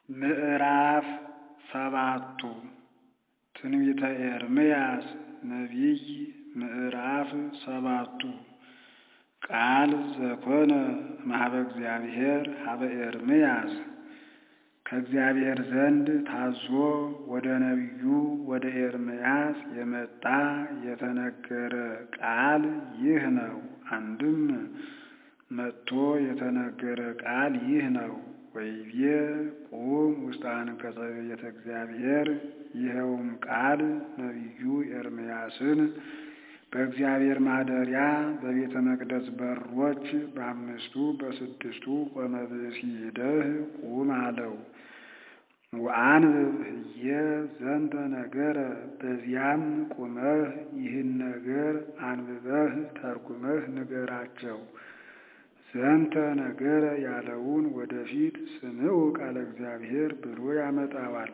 ምዕራፍ ሰባቱ ትንቢተ ኤርምያስ ነቢይ ምዕራፍ ሰባቱ ቃል ዘኮነ እምኀበ እግዚአብሔር ኀበ ኤርምያስ ከእግዚአብሔር ዘንድ ታዞ ወደ ነቢዩ ወደ ኤርምያስ የመጣ የተነገረ ቃል ይህ ነው። አንድም መጥቶ የተነገረ ቃል ይህ ነው። ወይቤ ቁም ውስተ አንቀጸ ቤተ እግዚአብሔር። ይኸውም ቃል ነቢዩ ኤርምያስን በእግዚአብሔር ማደሪያ በቤተ መቅደስ በሮች በአምስቱ በስድስቱ ቆመ ብእሲ ሂደህ ቁም አለው። ወአንብብ ህየ ዘንተ ነገረ፣ በዚያም ቁመህ ይህን ነገር አንብበህ ተርጉመህ ንገራቸው። ዘንተ ነገረ ያለውን ወደፊት ስምዑ ቃለ እግዚአብሔር ብሎ ያመጣዋል።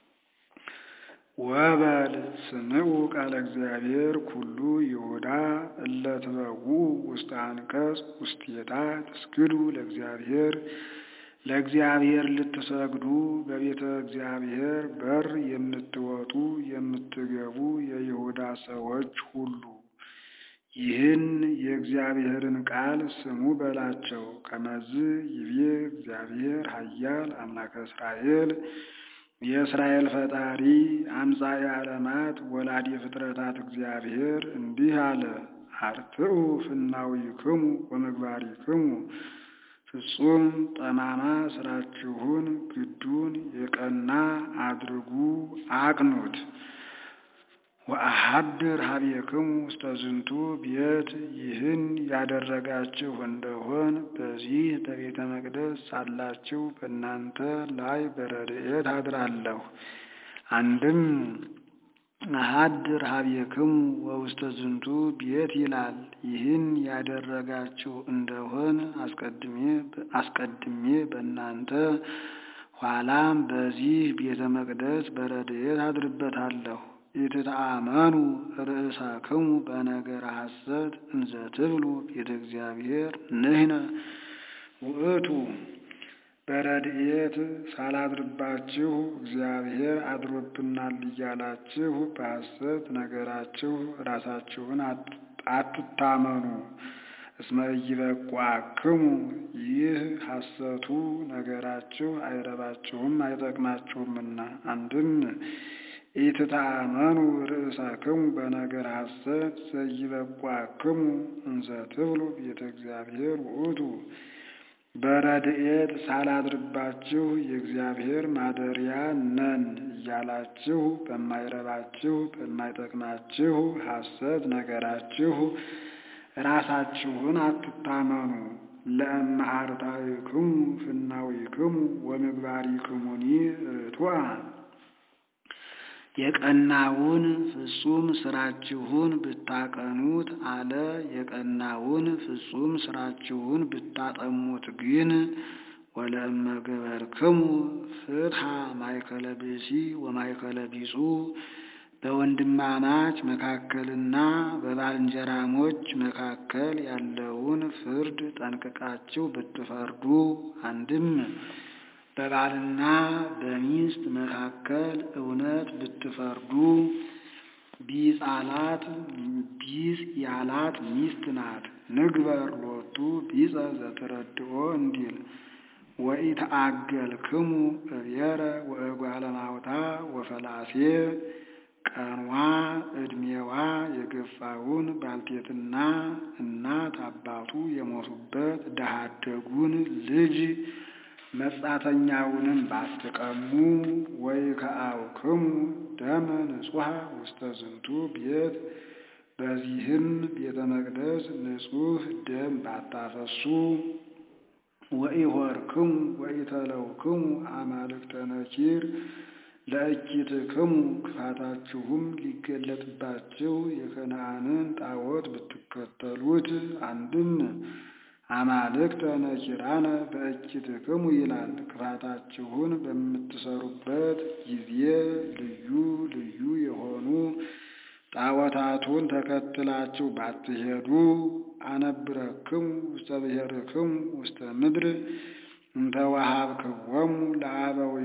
ወበል ስምዑ ቃለ እግዚአብሔር ኩሉ ይሁዳ እለ ትበውኡ ውስተ አንቀጽ ውስቴታ ትስግዱ ለእግዚአብሔር ለእግዚአብሔር ልትሰግዱ በቤተ እግዚአብሔር በር የምትወጡ የምትገቡ የይሁዳ ሰዎች ሁሉ ይህን የእግዚአብሔርን ቃል ስሙ በላቸው። ከመዝ ይቤ እግዚአብሔር ኃያል አምላከ እስራኤል የእስራኤል ፈጣሪ አምጻኤ ዓለማት ወላዲ ፍጥረታት እግዚአብሔር እንዲህ አለ። አርትዑ ፍናዊክሙ ወምግባሪክሙ ፍጹም ጠማማ ስራችሁን ግዱን የቀና አድርጉ አቅኑት። ወአሐድር ኀቤክሙ ውስተ ዝንቱ ቤት ይህን ያደረጋችሁ እንደሆን በዚህ በቤተ መቅደስ ሳላችሁ በእናንተ ላይ በረድኤት አድራለሁ። አንድም አሐድር ኀቤክሙ ወውስተ ዝንቱ ቤት ይላል። ይህን ያደረጋችሁ እንደሆን አስቀድሜ በእናንተ ኋላም በዚህ ቤተ መቅደስ በረድኤት አድርበታለሁ። ኢትተአመኑ ርእሳክሙ በነገረ ሐሰት እንዘ ትብሉ ቤተ እግዚአብሔር ንሕነ ውእቱ። በረድኤት ሳላድርባችሁ እግዚአብሔር አድሮብናል እያላችሁ በሐሰት ነገራችሁ ራሳችሁን አትታመኑ። እስመ ኢይበቁአክሙ ይህ ሐሰቱ ነገራችሁ አይረባችሁም አይጠቅማችሁምና። አንድም ኢትተአመኑ ርእሳክሙ በነገር ሐሰት ዘይበቁአክሙ እንዘ ትብሉ ቤተ እግዚአብሔር ውእቱ። በረድኤት ሳላድርባችሁ የእግዚአብሔር ማደሪያ ነን እያላችሁ በማይረባችሁ በማይጠቅማችሁ ሐሰት ነገራችሁ ራሳችሁን አትታመኑ። ለእመ አርታዕክሙ ፍናዊክሙ ወምግባሪክሙኒ ርቱዐ የቀናውን ፍጹም ስራችሁን ብታቀኑት አለ። የቀናውን ፍጹም ስራችሁን ብታጠሙት ግን ወለእመ ገበርክሙ ፍትሐ ማእከለ ብእሲ ወማእከለ ቢጹ በወንድማማች መካከልና በባልንጀራሞች መካከል ያለውን ፍርድ ጠንቅቃችሁ ብትፈርዱ አንድም በባልና በሚስት መካከል እውነት ብትፈርዱ ቢጻላት ቢጽ ያላት ሚስት ናት። ንግበር ሎቱ ቢጸ ዘትረድኦ እንዲል ወኢተአገልክሙ እብየረ ወእጓለ ማውታ ወፈላሴ ቀኗ ዕድሜዋ የገፋውን ባልቴትና እናት አባቱ የሞቱበት ድሀ አደጉን ልጅ መጻተኛውንም ባትቀሙ ወይ ከአውክሙ ደመ ንጹሐ ውስተ ዝንቱ ቤት በዚህም ቤተ መቅደስ ንጹሕ ደም ባታፈሱ ወኢሆርክሙ ወኢተለውክሙ አማልክተ ነኪር ለእኪትክሙ ክፋታችሁም ሊገለጥባችሁ የከነዓንን ጣዖት ብትከተሉት አንድም አማልክተ ነኪራነ በእኪትክሙ ይላል። ክፋታችሁን በምትሰሩበት ጊዜ ልዩ ልዩ የሆኑ ጣዖታቱን ተከትላችሁ ባትሄዱ አነብረክሙ ውስተ ብሔርክሙ ውስተ ምድር እንተ ወሀብክዎሙ ለአበዊክሙ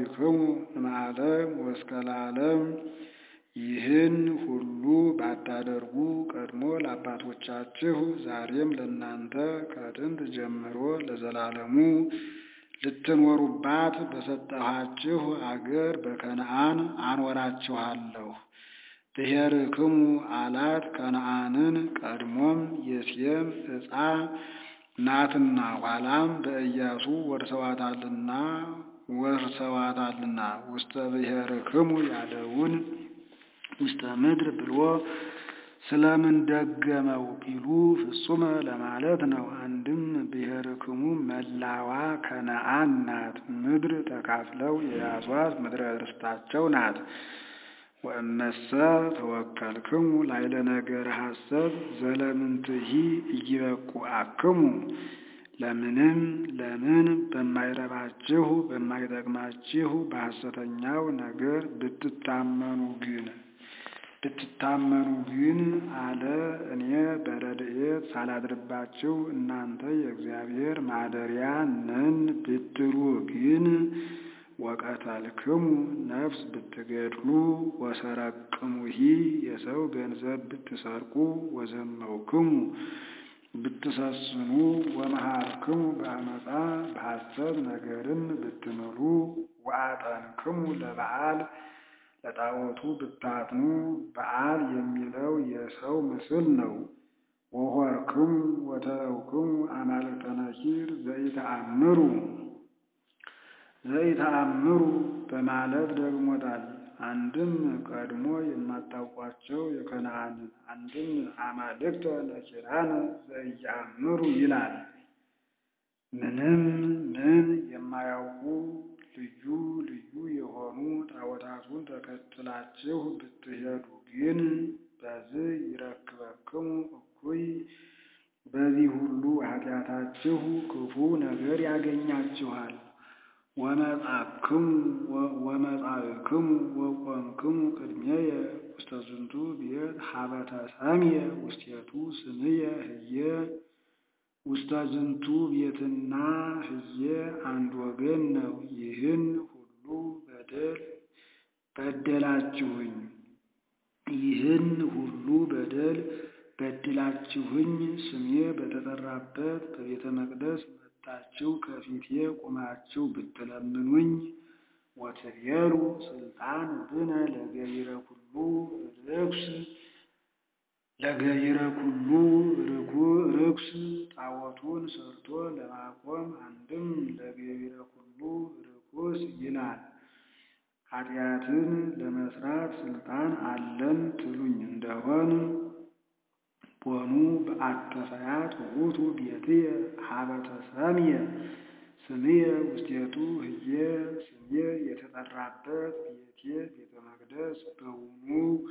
አበዊክሙ እምዓለም ወእስከ ለዓለም ይህን ሁሉ ባታደርጉ ቀድሞ ለአባቶቻችሁ ዛሬም ለእናንተ ከጥንት ጀምሮ ለዘላለሙ ልትኖሩባት በሰጠኋችሁ አገር በከነዓን አኖራችኋለሁ። ብሔርክሙ አላት ከነዓንን ቀድሞም የሴም ዕፃ ናትና ኋላም በኢያሱ ወርሰዋታልና ወርሰዋታልና ውስተ ብሔርክሙ ያለውን ውስተ ምድር ብሎ ስለምን ደገመው ቢሉ ፍጹመ ለማለት ነው። አንድም ብሔርክሙ መላዋ ከነዓን ናት። ምድር ተካፍለው የያዟት ምድረ ርስታቸው ናት። ወእመሰ ተወከልክሙ ላይለ ነገር ሐሰብ ዘለምንትሂ ኢይበቁአክሙ ለምንም ለምን በማይረባችሁ በማይጠቅማችሁ በሐሰተኛው ነገር ብትታመኑ ግን ብትታመኑ ግን አለ እኔ በረድኤት ሳላድርባችሁ እናንተ የእግዚአብሔር ማደሪያ ነን ብትሉ ግን ወቀተልክሙ ነፍስ ብትገድሉ ወሰረቅሙሂ የሰው ገንዘብ ብትሰርቁ ወዘመውክሙ ብትሰስኑ ወመሃርክሙ በአመፃ በሐሰት ነገርን ብትምሉ ወአጠንክሙ ለበዓል ለጣዖቱ ብታጥኑ በዓል የሚለው የሰው ምስል ነው። ወሆርክሙ ወተረውክሙ አማልክተ ነኪር ዘኢተአምሩ ዘኢተአምሩ በማለት ደግሞታል። አንድም ቀድሞ የማታውቋቸው የከነዓንን አንድም አማልክተ ነኪራን ዘኢየአምሩ ይላል። ምንም ምን የማያውቁ ልዩ ልዩ የሆኑ ጣዖታቱን ተከትላችሁ ብትሄዱ ግን በዚህ ይረክበክሙ እኩይ በዚህ ሁሉ ኃጢአታችሁ ክፉ ነገር ያገኛችኋል። ወመጻእክሙ ወመጻእክሙ ወቆምክሙ ቅድሜየ ውስተ ዝንቱ ቤት ሀበ ተሰምየ ውስቴቱ ስምየ ህየ ውስተ ዝንቱ ቤትና ህየ አንድ ወገን ነው። ይህን ሁሉ በደል በደላችሁኝ ይህን ሁሉ በደል በድላችሁኝ ስሜ በተጠራበት በቤተ መቅደስ መጥታችሁ ከፊቴ ቁማችሁ ብትለምኑኝ ወትቤሉ ስልጣን ብነ ለገቢረ ኩሉ ርኩስ ለገቢረ ኩሉ ርኩስ ጣዖቱን ሰርቶ ለማቆም አንድም ለገቢረ ኩሉ ርኩስ ይላል። ኃጢአትን ለመስራት ስልጣን አለን ትሉኝ እንደሆን ቦኑ በአተፈያት ውእቱ ቤትየ ሀበ ተሰምየ ስምየ ውስቴቱ ህየ ስሜ የተጠራበት ቤቴ ቤተ መቅደስ በውኑ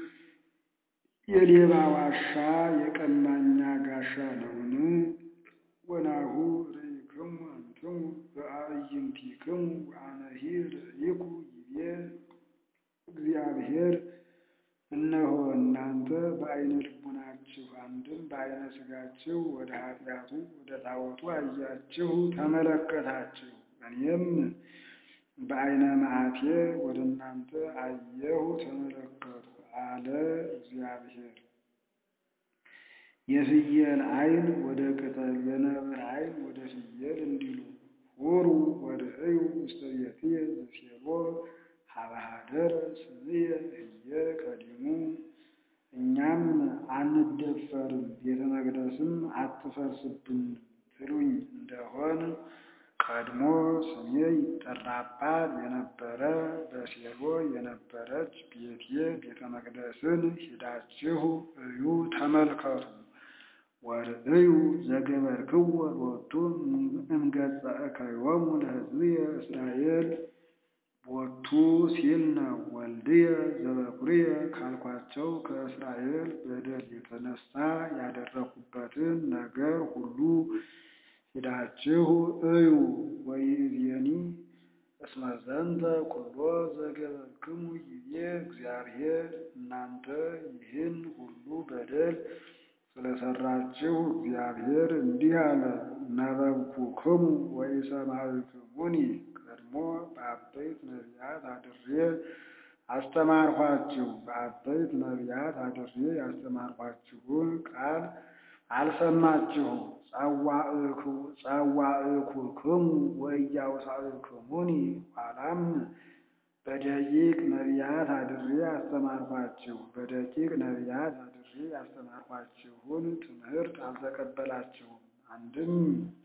የሌባ ዋሻ የቀማኛ ጋሻ ነውን? ወናሁ ርኢክሙ አንትሙ በአዕይንቲክሙ ወአነሂ ርኢኩ ይቤ እግዚአብሔር እነሆ እናንተ በዓይነ ልቡናችሁ አንድም በዓይነ ሥጋችሁ ወደ ኃጢአቱ ወደ ጣዖቱ አያችሁ ተመለከታችሁ። እኔም በዓይነ መዓቴ ወደ እናንተ አየሁ ተመለከቱ አለ እግዚአብሔር። የፍየል ዓይን ወደ ቅጠል የነብር ዓይን ወደ ፍየል እንዲሉ ሁሩ ወርእዩ ውስተ ቤትየ ዘሴሎ ሀበ ኀደረ ስምየ ህየ ቀዲሙ። እኛም አንደፈርም ቤተ መቅደስም አትፈርስብንም ትሉኝ እንደሆን ቀድሞ ስሜ ይጠራባት የነበረ በሴሎ የነበረች ቤቴ ቤተ መቅደስን ሂዳችሁ እዩ ተመልከቱ። ወርእዩ ዘገበርክዎ ሎቱ እምገጸ እከዮሙ ለሕዝብየ እስራኤል ቦቱ ሲል ነው። ወልድየ ዘበኩርየ ካልኳቸው ከእስራኤል በደል የተነሳ ያደረኩበትን ነገር ሁሉ ሂዳችሁ እዩ። ወይእዜኒ እስመ ዘንተ ኩሎ ዘገበርክሙ ይቤ እግዚአብሔር እናንተ ይህን ሁሉ በደል ስለሰራችሁ እግዚአብሔር እንዲህ አለ፣ ነበብኩክሙ ወኢሰማዕክሙኒ ቀድሞ ቀድሞ በአበይት ነቢያት አድሬ አስተማርኋችሁ። በአበይት ነቢያት አድሬ ያስተማርኋችሁን ቃል አልሰማችሁም። ጸዋዕኩክሙ ወኢያውሳዕክሙኒ ኋላም በደቂቅ ነቢያት አድሬ አስተማርኋችሁ። በደቂቅ ነቢያት አድሬ ያስተማርኋችሁን ትምህርት አልተቀበላችሁም። አንድም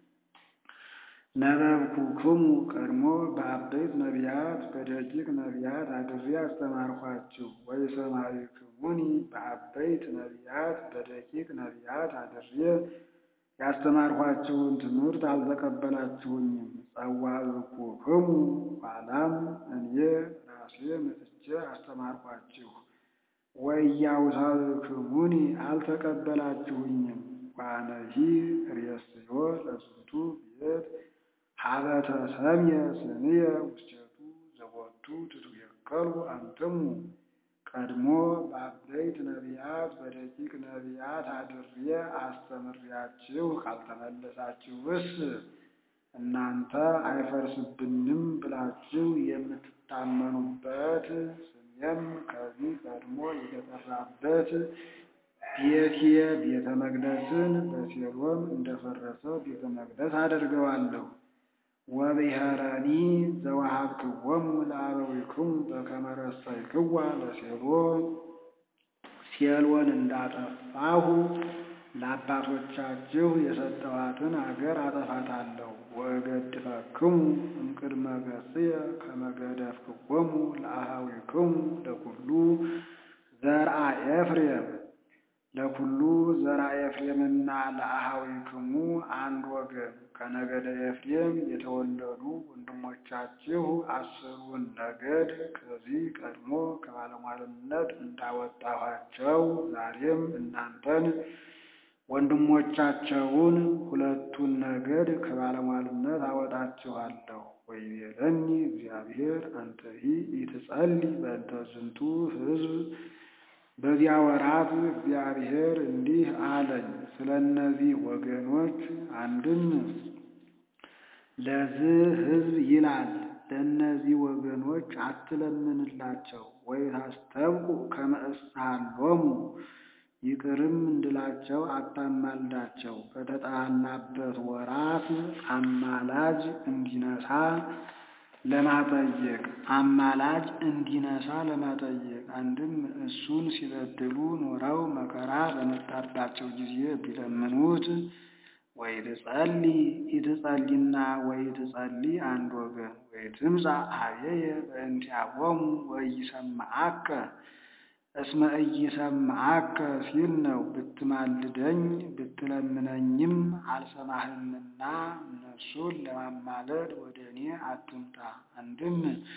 ነበብኩክሙ ቀድሞ በአበይት ነቢያት በደቂቅ ነቢያት አድሬ አስተማርኋችሁ። ወኢሰማዕክሙኒ በአበይት ነቢያት በደቂቅ ነቢያት አድሬ ያስተማርኋችሁን ትምህርት አልተቀበላችሁኝም። ጸዋዕኩክሙ ኋላም እኔ ራሴ መጥቼ አስተማርኋችሁ። ወኢያውሳዕክሙኒ አልተቀበላችሁኝም። ዋነሂ ርእስዮ ለዝንቱ ቤት ሀበ ተሰምየ ስምየ ውስቴቱ ዘቦቱ ትትዌከሉ አንትሙ ቀድሞ በአበይት ነቢያት በደቂቅ ነቢያት አድሬ አስተምሬያችሁ ካልተመለሳችሁስ እናንተ አይፈርስብንም ብላችሁ የምትታመኑበት ስሜም ከዚህ ቀድሞ የተጠራበት ቤቴ ቤተ መቅደስን በሴሎም እንደፈረሰ ቤተ መቅደስ አደርገዋለሁ። ወብሔረኒ ዘወሀብክዎሙ ለአበዊክሙ በከመ ረሰይክዋ ለሴሎ ሴሎን እንዳጠፋሁ ለአባቶቻችሁ የሰጠኋትን አገር አጠፋታለሁ። ወእገድፈክሙ እምቅድመ ገጽየ ከመ ገደፍክዎሙ ለአኀዊክሙ ለኩሉ ዘርአ ኤፍሬም ለኩሉ ዘርአ ኤፍሬምና ለአኀዊክሙ አንድ ወገን ከነገደ ኤፍሬም የተወለዱ ወንድሞቻችሁ አስሩን ነገድ ከዚህ ቀድሞ ከባለሟልነት እንዳወጣኋቸው ዛሬም እናንተን ወንድሞቻቸውን ሁለቱን ነገድ ከባለሟልነት አወጣችኋለሁ። ወይቤለኒ እግዚአብሔር አንተሂ ኢትጸልይ በእንተ ዝንቱ ሕዝብ በዚያ ወራት እግዚአብሔር እንዲህ አለኝ፣ ስለ እነዚህ ወገኖች አንድም ለዚህ ሕዝብ ይላል ለእነዚህ ወገኖች አትለምንላቸው። ወይ ታስተብቁ ከመ እስሃሎሙ ይቅርም እንድላቸው አታማልዳቸው። በተጣላበት ወራት አማላጅ እንዲነሳ ለማጠየቅ አማላጅ እንዲነሳ ለማጠየቅ አንድም እሱን ሲበድሉ ኖረው መከራ በመጣባቸው ጊዜ ቢለምኑት ወይ ትጸልይ ኢትጸሊና ወይ ትጸልይ አንድ ወገን ወይ ትምጻእ ኀቤየ በእንቲአሆሙ ወኢይሰምዓከ እስመ ኢይሰምዓከ ሲል ነው። ብትማልደኝ ብትለምነኝም አልሰማህምና እነሱን ለማማለድ ወደ እኔ አትምጣ። አንድም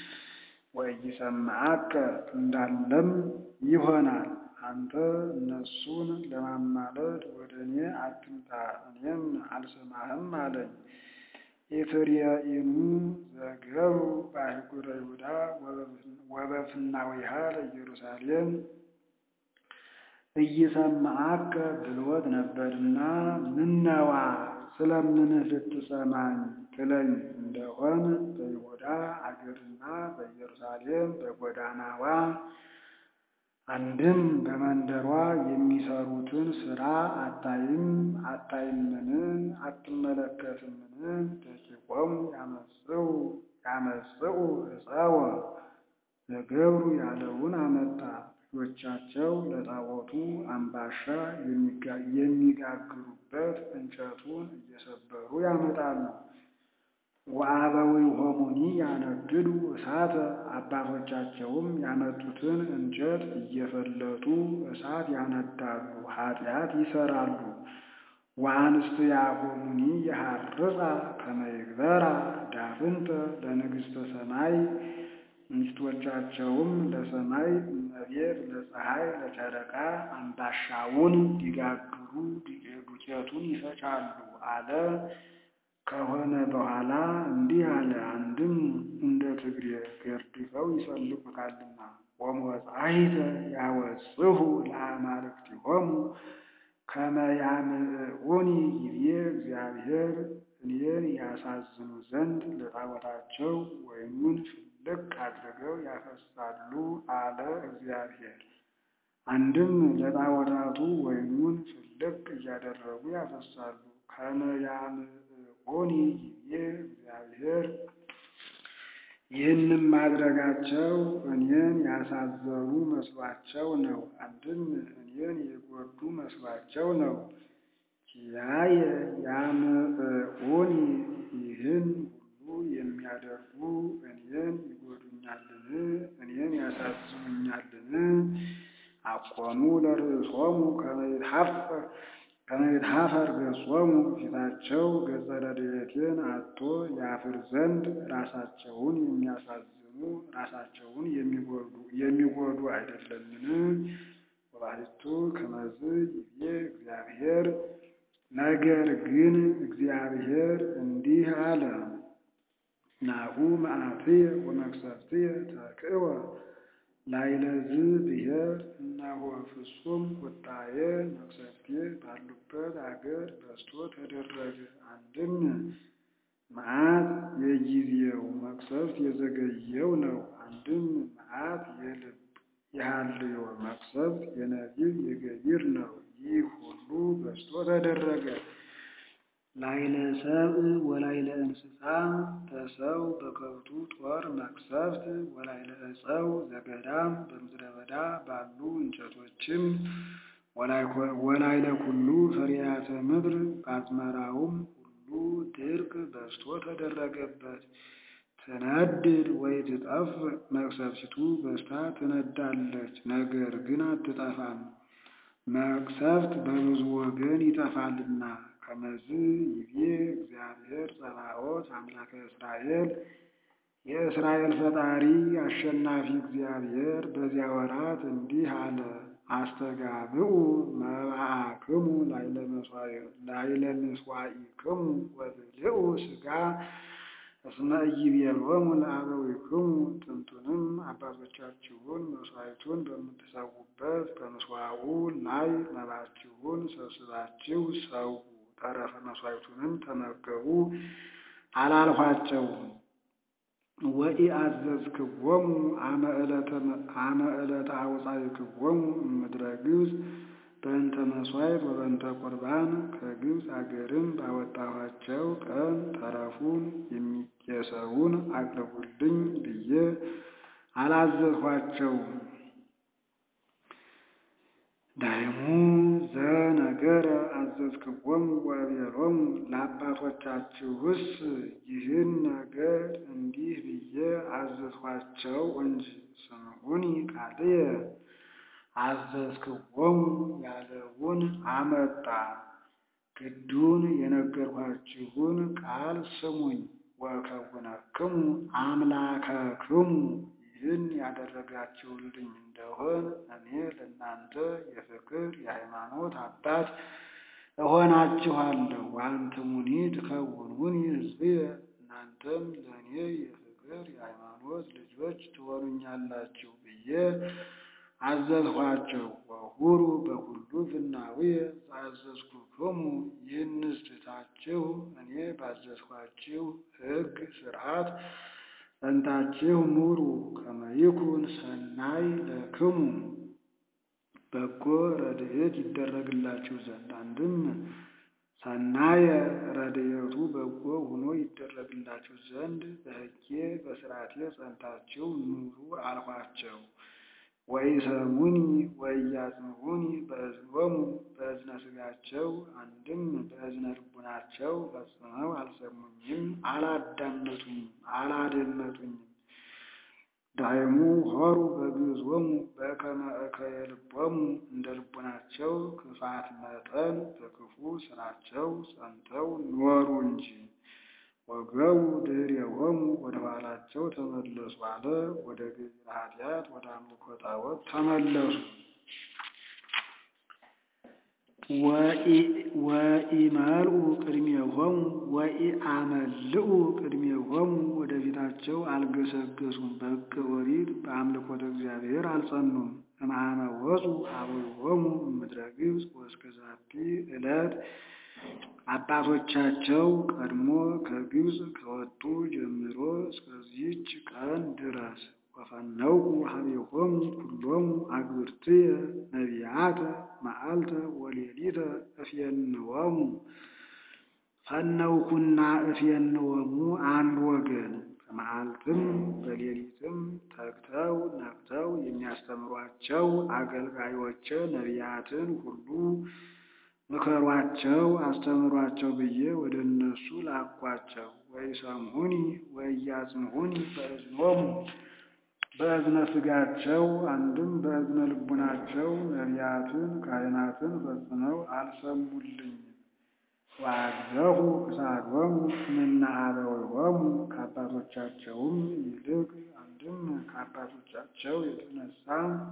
ወኢይሰምዓከ እንዳለም ይሆናል። አንተ እነሱን ለማማለድ ወደ እኔ አትምጣ፣ እኔም አልሰማህም አለኝ። ኢትርየኢኑ ዘገብሩ በአህጉረ ይሁዳ ወበፍናዊሃ ለኢየሩሳሌም ኢይሰምዓከ ብሎት ነበርና ምነዋ ስለምንህ ልትሰማኝ ትለኝ እንደሆን በይሁዳ አገርና በኢየሩሳሌም በጎዳናዋ አንድም በመንደሯ የሚሰሩትን ሥራ አታይም አታይምን? አትመለከትምን? ደቂቆሙ ያመጽኡ ያመጽኡ ዕፀወ ዘገብሩ ያለውን አመጣ። ልጆቻቸው ለጣዖቱ አምባሻ የሚጋግሩበት እንጨቱን እየሰበሩ ያመጣሉ። ወአበዊሆሙኒ ያነድዱ እሳተ አባቶቻቸውም ያመጡትን እንጨት እየፈለጡ እሳት ያነዳሉ፣ ኃጢአት ይሰራሉ። ወአንስትያሆሙኒ የሐርጻ ከመ ይግበራ ዳፍንተ ለንግሥተ ሰማይ ሚስቶቻቸውም ለሰማይ እመቤት ለፀሐይ ለጨረቃ አምባሻውን ሊጋግሩ ዱቄቱን ይፈጫሉ አለ። ከሆነ በኋላ እንዲህ አለ። አንድም እንደ ትግሬ ገርድፈው ይሰልቁታልና ወሞጻይተ ያወጽሁ ለአማልክቲሆሙ ከመ ያምዕኡኒ ይቤ እግዚአብሔር እኔን ያሳዝኑ ዘንድ ለጣዖታቸው ወይኑን ፍልቅ አድርገው ያፈስሳሉ አለ እግዚአብሔር። አንድም ለጣዖታቱ ወይኑን ፍልቅ እያደረጉ ያፈስሳሉ። ከመ ያምዕቁኒ ይቤ እግዚአብሔር ይህንም ማድረጋቸው እኔን ያሳዘኑ መስሏቸው ነው። አንድም እኔን የጎዱ መስሏቸው ነው። ኪያየ ያምዕቁኒ ይህን ሁሉ የሚያደርጉ እኔን ይጎዱኛልን? እኔን ያሳዝኑኛልን? አቆሙ ለርእሶሙ ከመ ይትሐፈር ገጾሙ ፊታቸው ገጸ ረድኤቴን አጥቶ ያፍር ዘንድ ራሳቸውን የሚያሳዝኑ ራሳቸውን የሚጎዱ አይደለምን? ወባሕቱ ከመዝ ይቤ እግዚአብሔር ነገር ግን እግዚአብሔር እንዲህ አለ፣ ናሁ መዓትየ ወመቅሰፍትየ ተክእወ ላዕለ ብሔር እነሆ ፍጹም ቁጣዬ መቅሰፍቴ ባሉበት አገር በዝቶ ተደረገ። አንድም መዓት የጊዜው መቅሰፍት የዘገየው ነው። አንድም መዓት የልብ የሐልዮ መቅሰፍት የነቢብ የገቢር ነው። ይህ ሁሉ በዝቶ ተደረገ። ላዕለ ሰብእ ወላዕለ እንስሳ በሰው በከብቱ ጦር መቅሰፍት ወላዕለ ዕፀው ዘገዳም በምድረ በዳ ባሉ እንጨቶችም ወላዕለ ኩሉ ፍሬያተ ምድር በአዝመራውም ሁሉ ድርቅ በዝቶ ተደረገበት። ትነድድ ወይ ትጠፍ መቅሰፍቲቱ በዝታ ትነዳለች፣ ነገር ግን አትጠፋም። መቅሰፍት በብዙ ወገን ይጠፋልና። ከመዝ ይቤ እግዚአብሔር ጸባኦት አምላከ እስራኤል የእስራኤል ፈጣሪ አሸናፊ እግዚአብሔር በዚያ ወራት እንዲህ አለ። አስተጋብኡ መባአክሙ ላዕለ ምሥዋዕክሙ ወብልዑ ሥጋ እስመ ኢይቤሎሙ ለአበዊክሙ ጥንቱንም አባቶቻችሁን መሥዋዕቱን በምትሰዉበት በምስዋዑ ላይ መባችሁን ሰብስባችሁ ሰዉ፣ ተረፈ መሥዋዕቱንም ተመገቡ አላልኋቸውም። ወኢአዘዝክዎሙ አመ ዕለተ አውፃእክዎሙ እምድረ ግብፅ በእንተ መሥዋዕት ወበእንተ ቁርባን ከግብፅ አገርም ባወጣኋቸው ቀን ተረፉን የሚቄሰውን አቅርቡልኝ ብዬ አላዘዝኋቸውም። ዳይሙ ዘነገረ አዘዝክዎሙ ወአቤሎሙ ለአባቶቻችሁስ ይህን ነገር እንዲህ ብዬ አዘዝኋቸው እንጂ ስምዑኒ ቃልየ አዘዝክዎሙ ያለውን አመጣ። ግዱን የነገርኋችሁን ቃል ስሙኝ። ወከውነክሙ አምላከክሙ ይህን ያደረጋችሁልኝ እንደሆን እኔ ለእናንተ የፍቅር የሃይማኖት አባት እሆናችኋለሁ። ወአንትሙኒ ትከውኑኒ ሕዝብየ እናንተም ለእኔ የፍቅር የሃይማኖት ልጆች ትሆኑኛላችሁ ብዬ አዘዝኋቸው። ወሁሩ በኩሉ ፍናውየ ዘአዘዝኩክሙ ይህንስ ትታችሁ እኔ ባዘዝኋችሁ ሕግ ሥርዓት ጸንታችሁ ኑሩ። ከመ ይኩን ሰናይ ለክሙ በጎ ረድኤት ይደረግላችሁ ዘንድ አንድም ሰናየ ረድኤቱ በጎ ሆኖ ይደረግላችሁ ዘንድ በሕጌ በሥርዓቴ ጸንታችሁ ኑሩ አልኋቸው። ወኢሰሙኒ ወኢያጽምዑኒ በእዝኖሙ በእዝነ ሥጋቸው አንድም በእዝነ ልቡናቸው ፈጽመው አልሰሙኝም፣ አላዳመጡኝም፣ አላደመጡኝም። ዳይሙ ሆሩ በግዞሙ በከመ እከየ ልቦሙ እንደ ልቡናቸው ክፋት መጠን በክፉ ሥራቸው ጸንተው ኖሩ እንጂ። ወገቡ ድኅሬሆሙ ወደ ኋላቸው ተመለሱ አለ። ወደ ገቢረ ኃጢአት ወደ አምልኮ ጣዖት ተመለሱ። ወኢመልኡ ቅድሜሆሙ ወኢአመልኡ ቅድሜሆሙ ወደፊታቸው አልገሰገሱም። በሕገ ኦሪት በአምልኮተ እግዚአብሔር አልጸኑም። እምአመ ወፁ አበዊሆሙ እምድረ ግብፅ ወእስከ ዛቲ ዕለት አባቶቻቸው ቀድሞ ከግብፅ ከወጡ ጀምሮ እስከዚህች ቀን ድረስ ወፈነውኩ ሀቤሆሙ ኩሎሙ አግብርትየ ነቢያተ መዓልተ ወሌሊተ እፌንወሙ ፈነውኩና እፌንወሙ አንድ ወገን በመዓልትም በሌሊትም ተግተው ነቅተው የሚያስተምሯቸው አገልጋዮቼ ነቢያትን ሁሉ ምከሯቸው፣ አስተምሯቸው ብዬ ወደ እነሱ ላኳቸው። ወይሰምዑኒ ወኢያጽምዑኒ በእዝኖሙ በእዝነ ሥጋቸው አንድም በእዝነ ልቡናቸው ነቢያትን ካህናትን ፈጽመው አልሰሙልኝም። ወአግዘፉ ክሳዶሙ እምነ አበዊሆሙ ከአባቶቻቸውም ይልቅ አንድም ከአባቶቻቸው የተነሳ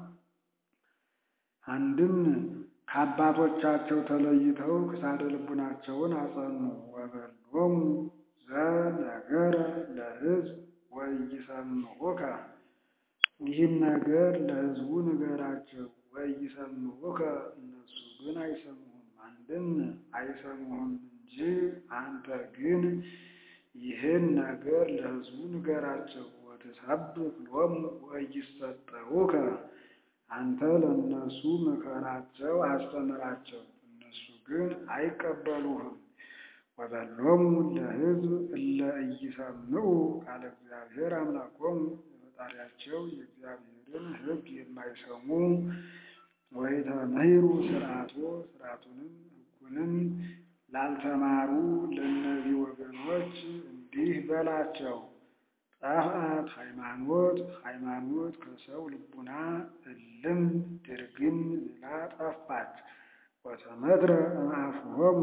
አንድም ከአባቶቻቸው ተለይተው ክሳደ ልቡናቸውን አጸኑ። ወበሎሙ ዘነገረ ለሕዝብ ወኢይሰምዑከ ይህን ነገር ለሕዝቡ ንገራቸው። ወኢይሰምዑከ እነሱ ግን አይሰሙህም። አንድም አይሰሙህም እንጂ አንተ ግን ይህን ነገር ለሕዝቡ ንገራቸው። ወትሰብክ ሎሙ ወኢይሰጠውከ አንተ ለእነሱ ምከራቸው፣ አስተምራቸው፣ እነሱ ግን አይቀበሉህም። ወበሎሙ ለሕዝብ እለ ኢይሰምዑ ቃለ እግዚአብሔር አምላኮሙ የፈጣሪያቸው የእግዚአብሔርን ሕግ የማይሰሙ ወይተምህሩ ሥርዓቶ ሥርዓቱንም ሕጉንም ላልተማሩ ለእነዚህ ወገኖች እንዲህ በላቸው። ጠፍአት ሃይማኖት ሃይማኖት ከሰው ልቡና እልም ድርግም ብላ ጠፋች። ወተመትረ እምአፍሆሙ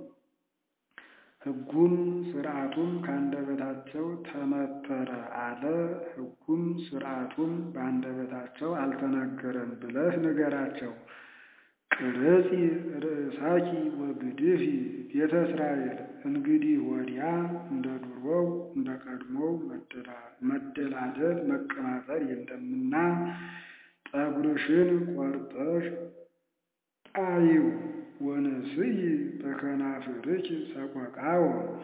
ሕጉም ሥርዓቱም ከአንደበታቸው ተመተረ አለ። ሕጉም ሥርዓቱም በአንደበታቸው አልተነገረም ብለህ ንገራቸው። ቅረጺ ርእሳኪ ወግድፊ ቤተ እስራኤል እንግዲህ ወዲያ እንደ ድሮው እንደ ቀድሞው መደላደል መቀማጠል የለምና ጠጉርሽን ቆርጠሽ ጣዪው። ወንስይ በከናፍርኪ ሰቆቃወ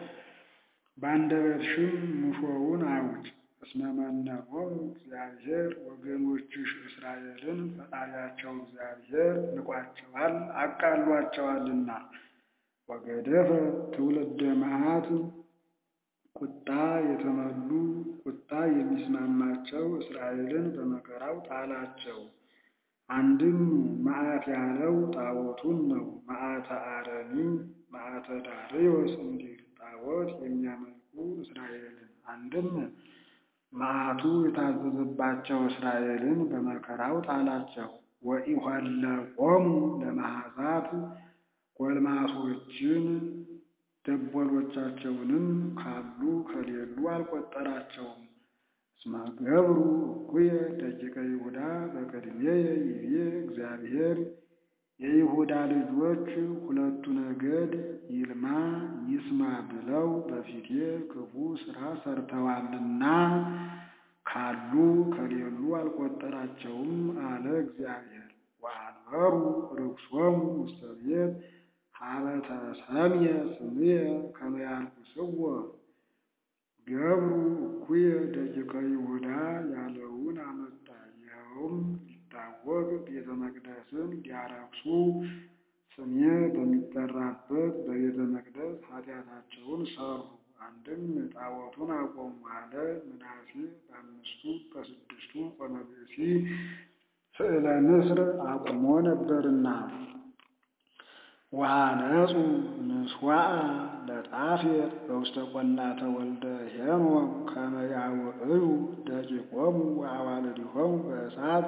በአንደበትሽም ሙሾውን አውጭ። እስመ መነኖሙ እግዚአብሔር ወገኖችሽ እስራኤልን ፈጣሪያቸው እግዚአብሔር ንቋቸዋል አቃሏቸዋልና። ወገደፈ ትውልደ መዓት ቁጣ የተመሉ ቁጣ የሚስማማቸው እስራኤልን በመከራው ጣላቸው። አንድም መዓት ያለው ጣዖቱን ነው። መዓተ አረሚ መዓተ ዳርዮስ እንዲል ጣዖት የሚያመልኩ እስራኤልን አንድም መዓቱ የታዘዘባቸው እስራኤልን በመከራው ጣላቸው። ወኢሖለቆሙ ለመዓዛት ጎልማሶችን ደቦሎቻቸውንም ካሉ ከሌሉ አልቆጠራቸውም። እስመ ገብሩ እኩየ ደቂቀ ይሁዳ በቅድሜየ ይቤ እግዚአብሔር የይሁዳ ልጆች ሁለቱ ነገድ ይልማ ይስማ ብለው በፊቴ ክፉ ሥራ ሰርተዋልና ካሉ ከሌሉ አልቆጠራቸውም አለ እግዚአብሔር። ወአንበሩ ርኩሶሙ ውስተ ቤት ሀበ ተሰምየ ስምየ ከመ ያርኩስዎ ገብሩ እኩየ ደቂቀ ይሁዳ ያለውን አመጣ። ይኸውም ሊታወቅ ቤተ መቅደስን ሊያረክሱ ስሜ በሚጠራበት በቤተ መቅደስ ኃጢአታቸውን ሰሩ። አንድም ጣዖቱን አቆሙ አለ። ምናሴ በአምስቱ በስድስቱ ቆመ ብእሲ ስዕለ ንስር አቁሞ ነበርና ወሃነጹ ምስዋዕ ለጣፌር በውስተ ቈላተ ወልደ ሄኖም ከመ ያውዕዩ ደቂቆሙ ወአዋልዲሆሙ በእሳት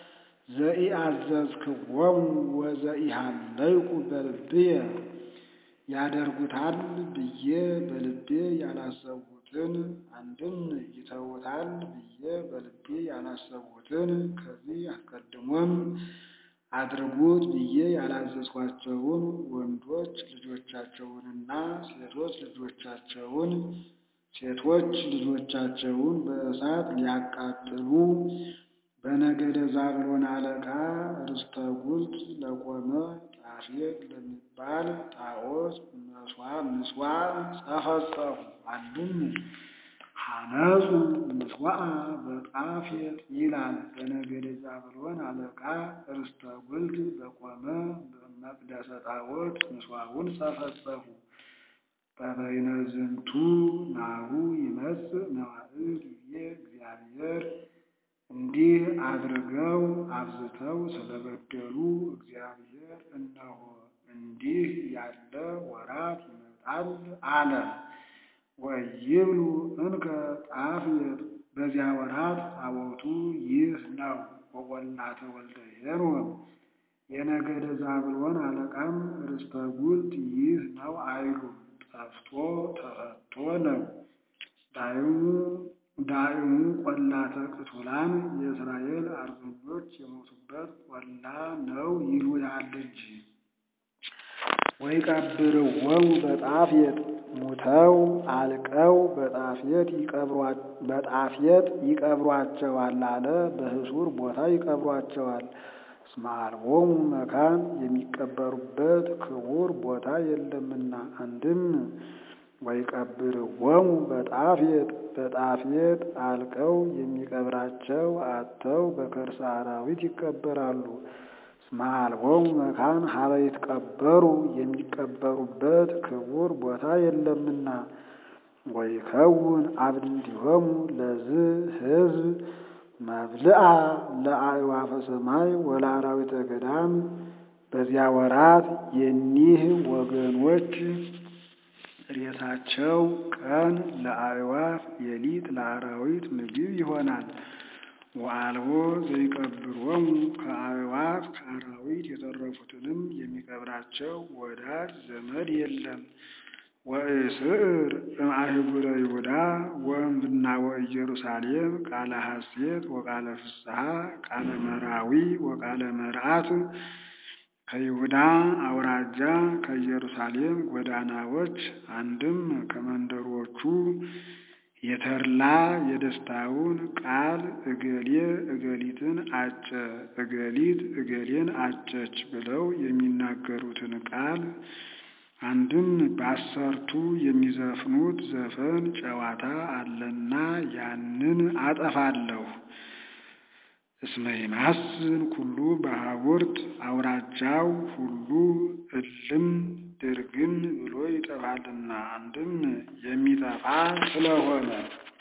ዘኢአዘዝክዎሙ ወዘኢሃለይኩ በልብየ ያደርጉታል ብዬ በልቤ ያላሰብሁትን አንድም ይተውታል ብዬ በልቤ ያላሰብሁትን ከዚህ አስቀድሞም አድርጉት ብዬ ያላዘዝኳቸውን ወንዶች ልጆቻቸውንና ሴቶች ልጆቻቸውን ሴቶች ልጆቻቸውን በእሳት ሊያቃጥሉ በነገደ ዛብሎን አለቃ ርስተ ጉልት ለቆመ ጣፌት ለሚባል ጣዖት ምስዋዕ ጸፈጸፉ። አንድም ሐነጹ ምስዋዕ በጣፌት ይላል። በነገደ ዛብሎን አለቃ ርስተ ጉልት ለቆመ መቅደሰ ጣዖት ምስዋዕን ጸፈጸፉ። በበይነ ዝንቱ ናሁ ይመጽእ መዋዕል ይቤ እግዚአብሔር እንዲህ አድርገው አብዝተው ስለበደሉ እግዚአብሔር እነሆ እንዲህ ያለ ወራት ይመጣል አለ። ወይብሉ እንከ ጣፌት በዚያ ወራት ጣዖቱ ይህ ነው። ወቈላተ ወልደ ሄሮም የነገደ ዛብሎን አለቃም ርስተ ጉልት ይህ ነው አይሉም፣ ጠፍቶ ተፈቶ ነው። ዳዕሙ ቈላተ ቅቱላን የእስራኤል አርበኞች የሞቱበት ቈላ ነው ይሉታል እንጂ። ወይቀብርዎሙ በጣፌት ሙተው አልቀው በጣፌት ይቀብሯቸዋል አለ። በህሱር ቦታ ይቀብሯቸዋል። እስመ አልቦሙ መካን የሚቀበሩበት ክቡር ቦታ የለምና። አንድም ወይቀብርዎሙ በጣፌት በጣፌት አልቀው የሚቀብራቸው አጥተው በከርሰ አራዊት ይቀበራሉ። እስመ አልቦሙ መካን ሀበ ይትቀበሩ የሚቀበሩበት ክቡር ቦታ የለምና። ወይከውን አብድንቲሆሙ ለዝ ህዝብ መብልአ ለአዕዋፈ ሰማይ ወለአራዊተ ገዳም። በዚያ ወራት የኒህ ወገኖች ሬሳቸው ቀን ለአዕዋፍ ሌሊት ለአራዊት ምግብ ይሆናል። ወአልቦ ዘይቀብሮሙ ከአዕዋፍ ከአራዊት የተረፉትንም የሚቀብራቸው ወዳጅ ዘመድ የለም። ወእስዕር እምአህጉረ ይሁዳ ወእምብና ወኢየሩሳሌም ቃለ ሐሴት ወቃለ ፍስሐ ቃለ መራዊ ወቃለ መርዓት ከይሁዳ አውራጃ ከኢየሩሳሌም ጎዳናዎች አንድም ከመንደሮቹ የተድላ የደስታውን ቃል እገሌ እገሊትን አጨ እገሊት እገሌን አጨች ብለው የሚናገሩትን ቃል አንድም በአሰርቱ የሚዘፍኑት ዘፈን ጨዋታ አለና ያንን አጠፋለሁ። እስመ ይማስን ኩሉ በሀቡርት አውራጃው ሁሉ እልም ድርግም ብሎ ይጠፋልና አንድም የሚጠፋ ስለሆነ